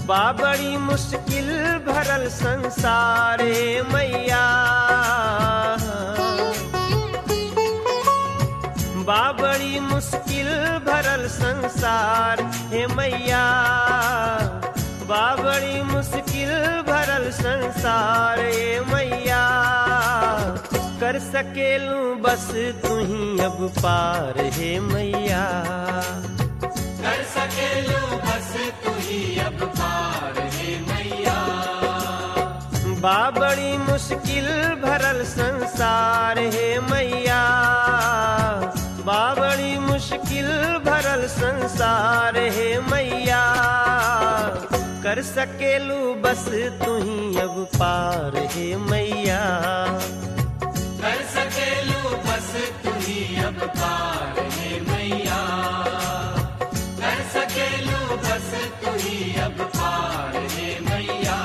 बा बड़ी मुश्किल भरल संसारे मैया बा बड़ी मुश्किल भरल संसार हे मैया बा बड़ी मुश्किल भरल संसार हे मैया कर सकेलू बस तू ही अब पार हे मैया कर सकेलू बस तू ही अब पार हे मैया बा बड़ी मुश्किल भरल संसार हे मैया बा बड़ी मुश्किल भरल संसार हे मैया कर सकेलू बस तू ही अब पार हे मैया कर सकेलू बस तू ही अब पार हे मैया कर सकेलू बस तू ही अब पार हे मैया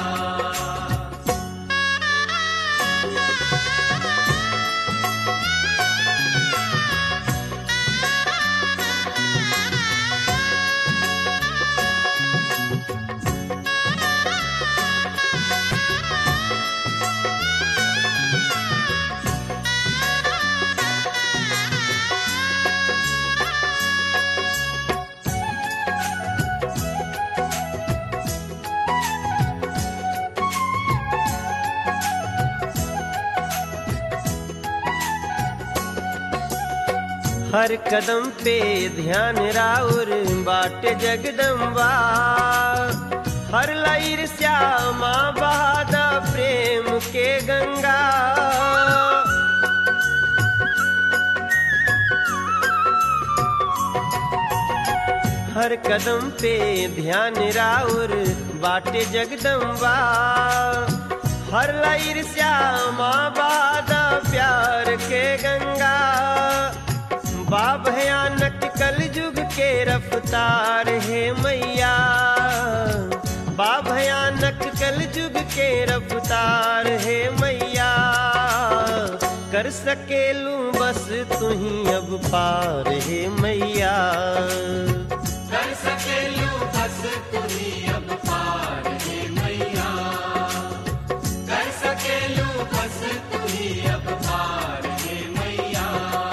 हर कदम पे ध्यान राउर बाट जगदम्बा हर लैर श्यामा बहादा प्रेम के गंगा हर कदम पे ध्यान राउर बाटे जगदम्बा हर लैर श्यामा बादा प्यार के गंगा बा भयानक कल युग के रफ्तार है मैया बा भयानक कल युग के रफ्तार है मैया कर सकेलू बस तू ही अब पार है मैया कर सकेलू बस तू ही अब पार हे मैया कर सकेलू बस तू ही अब पार हे मैया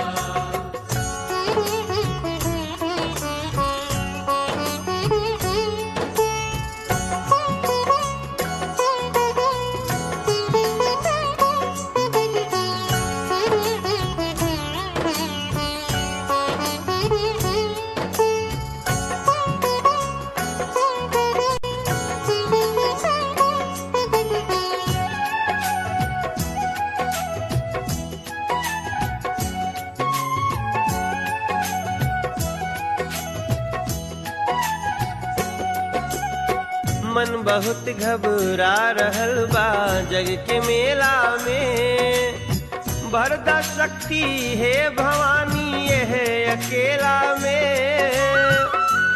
मन बहुत घबरा रहल बा जग के मेला में भरदा शक्ति है भवानी यह अकेला में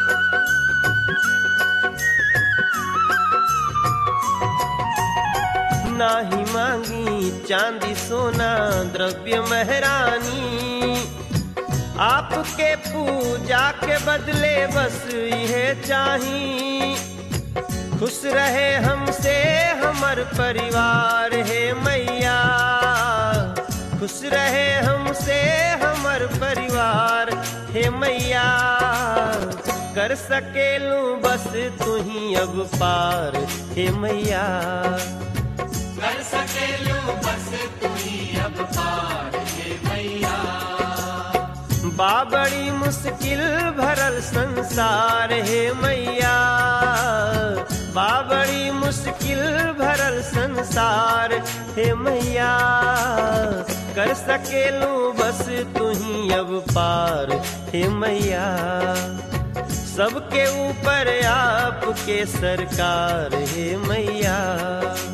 नाही मांगी चांदी सोना द्रव्य महरानी आपके पूजा के बदले बस यह चाही खुश रहे हमसे हमर परिवार है मैया खुश रहे हमसे हमर परिवार हे मैया कर सकेलू बस तू ही अब पार हे मैया कर सकेलू बस तू ही अब पार हे मैया बा बड़ी मुश्किल भरल संसार है मैया बा बड़ी मुश्किल भरल संसार है मैया कर सकेलू बस तू ही अब पार हे मैया सबके ऊपर आपके सरकार है मैया